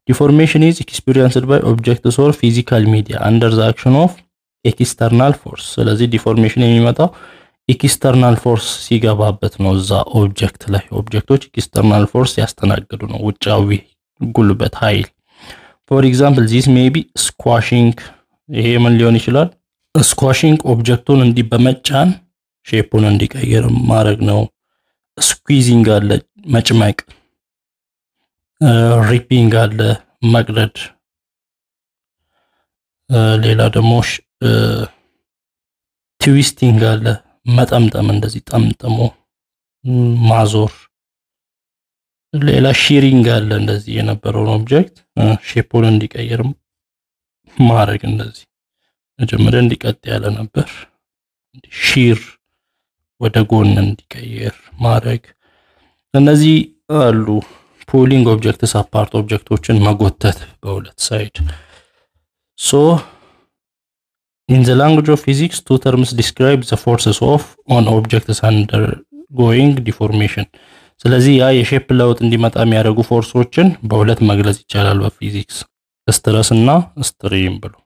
ዲፎርሜሽን ኢዝ ኤክስፒሪየንስድ ባይ ኦብጀክትስ ኦር ፊዚካል ሚዲያ አንደር ዘ አክሽን ኦፍ ኤክስተርናል ፎርስ። ስለዚህ ዲፎርሜሽን የሚመጣው ኤክስተርናል ፎርስ ሲገባበት ነው። እዛ ኦብጀክት ላይ ኦብጀክቶች ኤክስተርናል ፎርስ ያስተናግዱ ነው፣ ውጫዊ ጉልበት ኃይል። ፎር ኤግዛምፕል ዚስ ሜይ ቢ ስኳሽንግ። ይሄ ምን ሊሆን ይችላል? ስኳሽንግ ኦብጀክቱን እንዲህ በመጫን ሼፑን እንዲቀይር ማድረግ ነው። ስኩዊዚንግ አለ መጭመቅ፣ ሪፒንግ አለ መቅደድ፣ ሌላ ደግሞ ትዊስቲንግ አለ መጠምጠም፣ እንደዚህ ጠምጥሞ ማዞር። ሌላ ሺሪንግ አለ እንደዚህ የነበረውን ኦብጀክት ሼፑን እንዲቀይር ማድረግ እንደዚህ መጀመሪያ እንዲቀጥ ያለ ነበር ሺር ወደ ጎን እንዲቀየር ማድረግ። እነዚህ አሉ። ፑሊንግ ኦብጀክትስ አፓርት ኦብጀክቶችን መጎተት በሁለት ሳይድ። ሶ ኢን ዘ ላንጉጅ ኦፍ ፊዚክስ ቱ ተርምስ ዲስክራይብ ዘ ፎርስስ ኦፍ ኦን ኦብጀክትስ አንደር ጎይንግ ዲፎርሜሽን። ስለዚህ ያ የሼፕ ለውጥ እንዲመጣ የሚያደርጉ ፎርሶችን በሁለት መግለጽ ይቻላል በፊዚክስ ስትረስ እና ስትሪም ብሎ